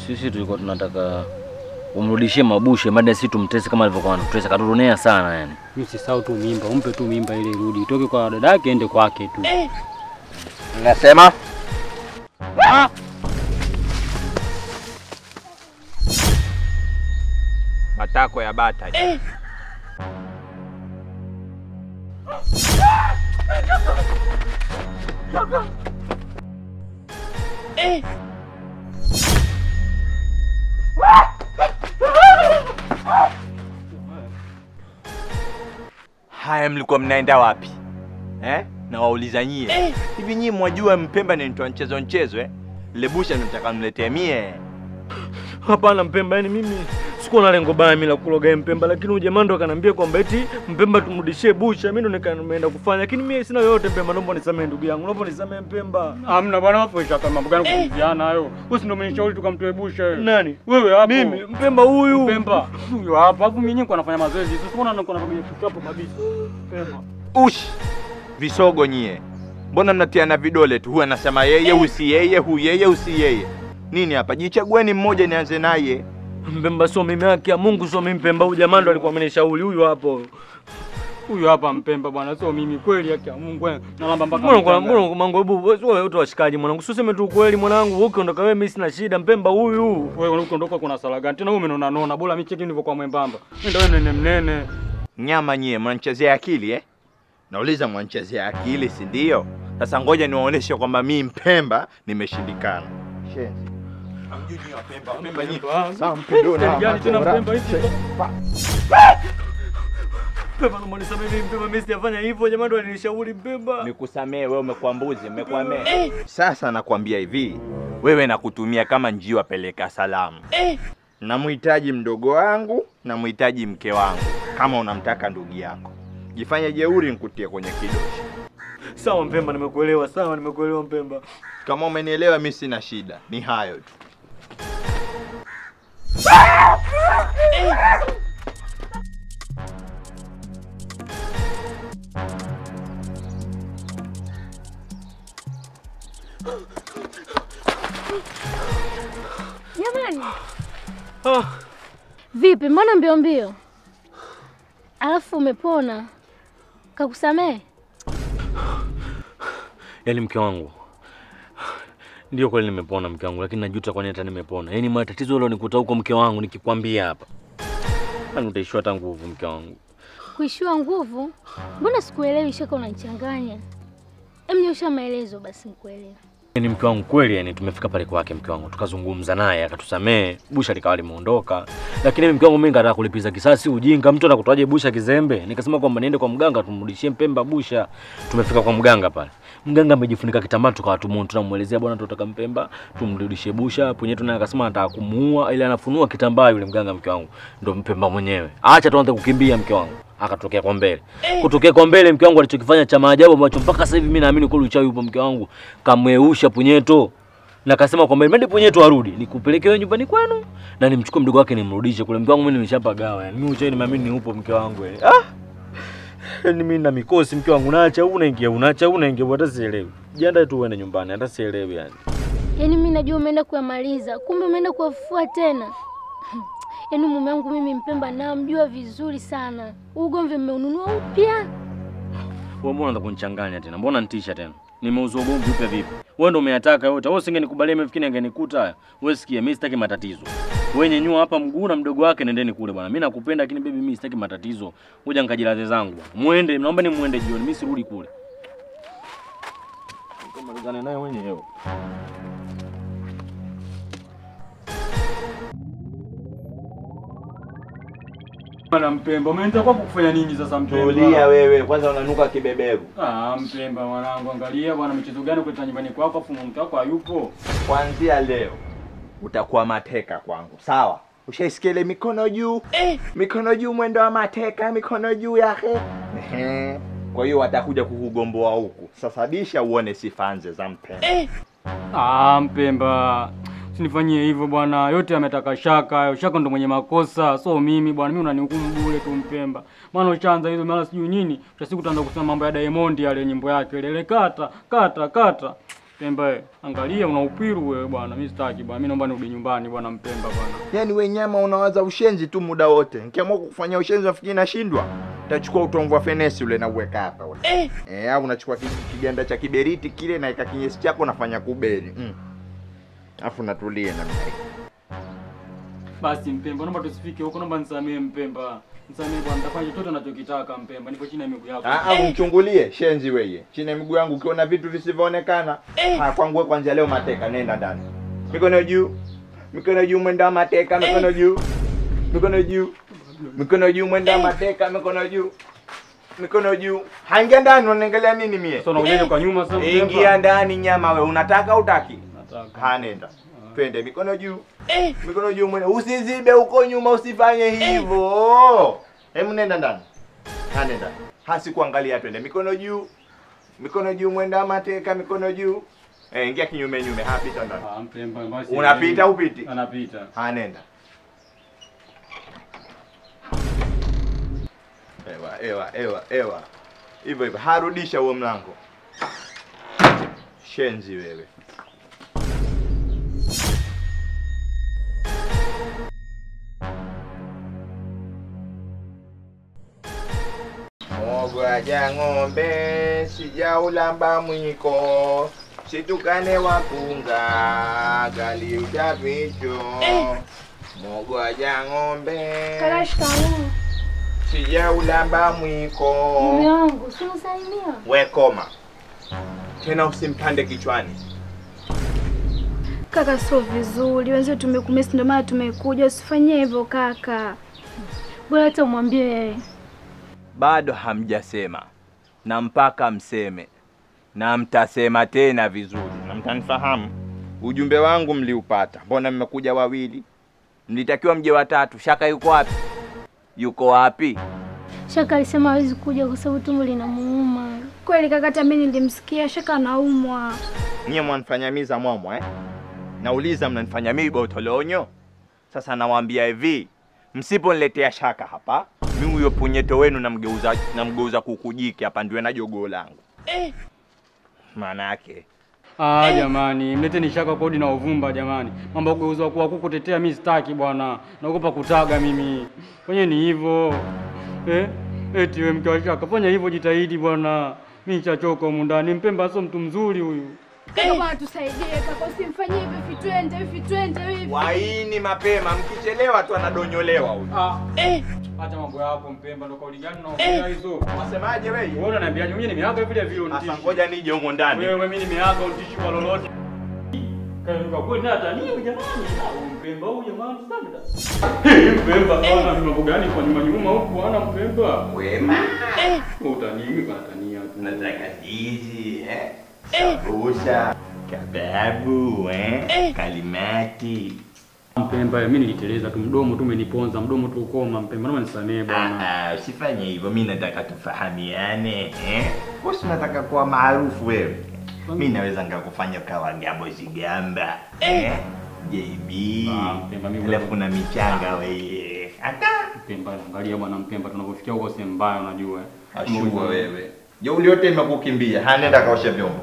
Sisi tulikuwa tunataka umrudishie mabushe mada sisi tumtese kama alivyokuwa anatutesa, katuronea sana yani. Mimi sisahau tu mimba, umpe tu mimba ile irudi, itoke kwa dada yake ende kwake tu. Nasema matako ya bata. Haya, mlikuwa mnaenda wapi eh? Na wauliza nyie hivi, nyie mwajua Mpemba ni mtu wa mchezo mchezo eh? Lebusha nataka mletee mie Hapana Mpemba, yani mimi sikuwa na lengo baya mimi la kuloga Mpemba, lakini huyu jamaa ndo akaniambia kwamba eti Mpemba tumrudishie busha. Mimi ndo nika nimeenda kufanya, lakini mimi sina yoyote Mpemba, naomba nisamee ndugu yangu, naomba nisamee Mpemba. Hamna bwana, wapo shaka mambo gani kujiana hayo? Wewe si ndio umenishauri tukamtoebusha wewe. Nani? Wewe hapo. Mimi Mpemba huyu. Mpemba. Huyo hapa. Hapo mimi niko nafanya mazoezi. Sasa unaona niko nafanya hapo kabisa. Mpemba. ushi visogo nyie, mbona mnatiana vidole tu? Huyu anasema yeye, usi yeye, hu yeye, usi yeye. Nini hapa? Jichagueni mmoja, nianze naye. Mpemba sio mimi, haki ya Mungu sio mimi Mpemba. Huyu jamaa ndo alikuwa amenishauri huyu hapo. Huyo hapa Mpemba bwana, sio mimi kweli, yake ya Mungu. wewe. Nalamba mpaka. Mbona kwa mchanga. mbona mango hebu wewe wote washikaji mwanangu. Usiseme tu kweli mwanangu. Wewe ukiondoka wewe mimi sina shida Mpemba huyu. Wewe unaondoka kuna sala gani? Tena wewe umenona nona, bora mimi cheki nilivyokuwa mwembamba. Mimi ndio wewe nene mnene. Nyama nyie, mnanichezea akili eh? Nauliza, mnanichezea akili, si ndio? Sasa ngoja niwaoneshe kwamba mi Mpemba nimeshindikana. Shenzi. Hamjui nyie Wapemba, Wapemba nyie. Sawa, Mpemba una Gani tena mara- Mpemba hivi? Mpemba naomba nisamee mimi Mpemba, mimi sijafanya hivyo. Jamaa ndo alinishauri Mpemba. Nikusamee wewe, umekuwa mbuzi, umekuwa mee. Sasa nakwambia hivi, wewe nakutumia kama njiwa peleka salamu. Namhitaji mdogo wangu, namhitaji mke wangu, kama unamtaka ndugu yako. Jifanye jeuri, nikutie kwenye kidoshi. Sawa Mpemba, nimekuelewa. Sawa, nimekuelewa Mpemba. Kama umenielewa, mi sina shida, ni hayo tu. Jamani, Ah, vipi? Mbona mbio mbio? Alafu umepona? Kakusamehe? yaani mke wangu ndio kweli nimepona mke wangu, lakini najuta kwa nini hata nimepona. Yaani matatizo yale nikuta huko mke wangu, nikikwambia hapa Yaani utaishiwa hata nguvu mke wangu. Kuishiwa nguvu? Mbona sikuelewi? Shaka unanichanganya. Em, nyosha maelezo basi nikuelewe. Yaani mke wangu kweli, yani tumefika pale kwake mke wangu, tukazungumza naye akatusamee, busha likawa limeondoka. Lakini mimi mke wangu mimi ngataka kulipiza kisasi, ujinga. Mtu anakutoaje busha kizembe? Nikasema kwamba niende kwa mganga tumrudishie Mpemba busha. Tumefika kwa mganga pale, mganga amejifunika kitambaa, tukawa tumu tunamuelezea bwana, tunataka Mpemba tumrudishie busha. Punyeto naye akasema anataka kumuua, ili anafunua kitambaa yule mganga, mke wangu ndo Mpemba mwenyewe. Acha tuanze kukimbia mke wangu akatokea kwa mbele. Kutokea kwa mbele mke wangu alichokifanya cha maajabu ambacho mpaka sasa hivi mimi naamini kweli uchawi upo mke wangu. Kamweusha punyeto. Na akasema kwamba mende punyeto arudi, nikupeleke wewe nyumbani kwenu na nimchukue mdogo wake nimrudishe kule. Mke wangu mimi nimeshapagawa yani. Mimi uchawi nimeamini ni upo mke wangu yani. Ah! Yaani mimi na mikosi mke wangu naacha huu unaingia unaacha huu unaingia hata sielewi. Jiandae tu uende nyumbani hata sielewi yani. Yaani mimi najua umeenda kuyamaliza, kumbe umeenda kuwafufua tena. Yaani mume wangu mimi Mpemba namjua vizuri sana. Huu Ugomvi mmeununua upya? Wewe mbona unataka kunichanganya tena? Mbona nitisha tena? Nimeuzwa ugomvi upya vipi? Wewe ndio umeyataka yote. Wewe usingenikubalia mimi fikiri angenikuta haya. Wewe sikia, mimi sitaki matatizo. Wewe nyenyua hapa mguu na mdogo wake nendeni kule bwana. Mimi nakupenda lakini baby mimi sitaki matatizo. Ngoja nikajilaze zangu bwana. Muende, naomba ni muende jioni. Mimi sirudi kule. Nikamalizane naye mwenyewe. Bwana Mpemba, umeenda kwa kufanya nini sasa Mpemba? Tulia wewe, kwanza unanuka kibeberu. Ah, Mpemba mwanangu, angalia bwana, michezo gani kuleta nyumbani kwako afu mke wako hayupo. Kuanzia leo utakuwa mateka kwangu, sawa? Ushaisikia ile mikono juu eh, mikono juu, mwendo wa mateka, mikono juu yake. Ehe. Kwa hiyo watakuja kukugomboa huku. Sasa bisha uone sifa nze za Mpemba. Ah, Mpemba. Usinifanyie hivyo bwana, yote yametaka Shaka. hayo. Shaka ndo mwenye makosa, so mimi bwana, mimi unanihukumu bure tu Mpemba. Maana ushaanza hizo mara sijui nini, utasiku utaanza kusema mambo ya Diamond yale nyimbo yake ile ile kata kata kata. Mpemba, eh, angalia una upiru wewe bwana. Mimi sitaki bwana. Mimi naomba nirudi nyumbani bwana Mpemba bwana. Yaani we nyama unawaza ushenzi tu muda wote. Nikiamua kukufanyia ushenzi nafikiri nashindwa. Utachukua utomvu wa fenesi ule na uweka hapa ule. Eh. Eh, au unachukua ki- kiganda cha kiberiti kile na ika kinyesi chako unafanya kuberi. Mm. Alafu natulie namna hii. Basi Mpemba, naomba tusifike huko, naomba nisamee Mpemba. Nisamee bwana, nitafanya chochote unachokitaka Mpemba. Nipo chini ya miguu yako. Ah, au mchungulie shenzi weye. Chini ya miguu yangu ukiona vitu visivyoonekana. Ah, kwangu wewe kwanza leo mateka nenda ndani. Mikono juu. Mikono juu mwenda mateka, mikono juu. Mikono juu. Mikono juu mwenda mateka, mikono juu. Mikono juu. Haingia ndani unaangalia nini mie? Sasa unakuja kwa nyuma sasa Mpemba. Ingia ndani nyama we, unataka utaki? Nataka. Ha, nenda. Twende mikono juu. Mikono juu mwende. Usizibe huko nyuma usifanye hivyo. Hebu nenda ndani. Ha, nenda. Ha, sikuangalia twende. Mikono juu. Mikono juu mwenda mateka, mikono juu. Eh, ingia kinyume nyume. Ha, pita ndani. Ah, Mpemba basi. Unapita upiti? Anapita. Ha, nenda. Ewa, ewa, ewa, ewa. Hivyo hivyo. Harudisha huo mlango. Shenzi wewe. Mogwaja ng'ombe sijaulamba mwiko situkane wakunga gali utapicho mogwaja ng'ombe Kaka, shikamoo. sijaulamba mwiko Mume wangu, si unasalimia? wekoma tena usimpande kichwani Kaka, sio vizuri, wenzio tumekumisi, ndio maana tumekuja. Usifanyie hivyo kaka. Bora hata umwambie yeye. bado hamjasema na mpaka mseme na mtasema tena vizuri na mtanifahamu ujumbe wangu mliupata mbona mmekuja wawili mlitakiwa mje watatu shaka yuko wapi yuko wapi Shaka alisema hawezi kuja kwa sababu tumbo linamuuma. Kweli kaka, hata mimi nilimsikia Shaka anaumwa. nyie mwanifanyamiza mwamwa eh? nauliza mnanifanya mimi botolonyo sasa nawaambia hivi msiponiletea shaka hapa mi huyo punyeto wenu namgeuza namgeuza kukujiki hapa ndiwe na jogoo langu maana yake Ah, jamani, mleteni shaka kodi na uvumba jamani. Mambo ya kugeuzwa kuwa kuku tetea mimi sitaki bwana. Naogopa kutaga mimi. Fanye ni hivyo. Eh? Eti wewe mke wa shaka, fanya hivyo jitahidi bwana. Mimi nishachoka humu ndani. Mpemba sio mtu mzuri huyu. Kaka bwana, tusaidie kaka, usimfanyie hivi, vitwende hivi, twende hivi. waini mapema mkichelewa tu anadonyolewa huyu Ah. Eh. Acha mambo yako Mpemba, ndo kauli gani unaongea hizo? wasemaje wewe Wewe unaniambiaje? Mimi nimeaga vile vile sasa unitishi. ngoja nije humo ndani Wewe mimi nimeaga unitishi kwa lolote. Karuka kweli na hata nini jamani? Au Mpemba huyu jamani sana. Hey, Mpemba bwana, ni mambo gani kwa nyuma nyuma huku bwana Mpemba? wema Utanimi kwa tania tu. nataka ndizi eh sabusha kababu eh kalimati Mpemba, mimi niliteleza tu mdomo tu umeniponza, mdomo tu ukoma Mpemba, naomba nisamee bwana. Ah, ah, usifanye hivyo mi nataka tufahamiane eh Bosi unataka kuwa maarufu wewe mi naweza ngakufanya ukawa gabo zigamba eh JB Ah, Mpemba, mimi alafu na michanga wewe hata Mpemba, angalia bwana Mpemba, tunavyofikia huko sehemu mbaya unajua. ashua wewe jeuli yote imekukimbia hanenda kaoshe vyombo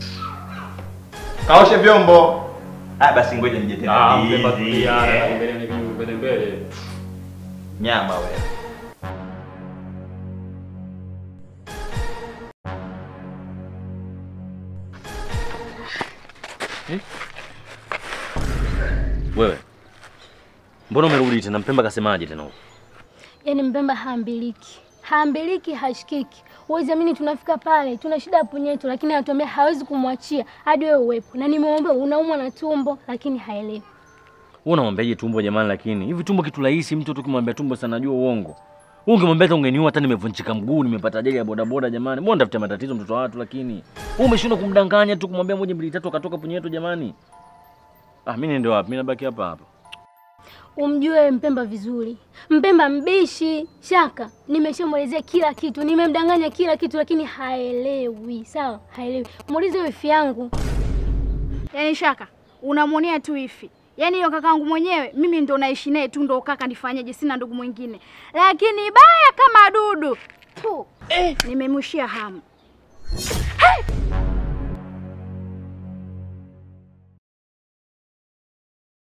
kaoshe vyombo ah basi ngoja nije tena Ah, Mpemba ndizi, tulia, eh. mbele ni vingi mbele mbele. nyama wewe Wewe mbona umerudi tena? Mpemba kasemaje tena huko? Yaani Mpemba haambiliki, haambiliki, hashikiki. Huwezi amini, tunafika pale tuna shida ya punyeto, lakini anatuambia hawezi kumwachia hadi wewe uwepo, na nimemwambia unaumwa na tumbo, lakini haelewi. Wewe unamwambiaje tumbo jamani? Lakini hivi tumbo kitu rahisi, mtu tu kimwambia tumbo sana najua uongo. Wewe ungemwambia hata ungeniua, hata nimevunjika mguu, nimepata ajali ya bodaboda jamani. Mbona ndafutia matatizo mtoto wa watu lakini. Wewe umeshindwa kumdanganya tu kumwambia moja mbili tatu akatoka punyeto jamani. Ah, mimi niende wapi? Mimi nabaki hapa hapa. Umjue Mpemba vizuri. Mpemba mbishi. Shaka, nimeshamwelezea kila kitu, nimemdanganya kila kitu, lakini haelewi. Sawa, haelewi. Muulize wifi yangu. Yaani Shaka, unamwonea tu hivi. Yaani hiyo kakaangu mwenyewe mimi ndo naishi naye tu, ndo kaka, nifanyeje? Sina ndugu mwingine, lakini baya kama dudu tu, nimemwishia hamu. Hey!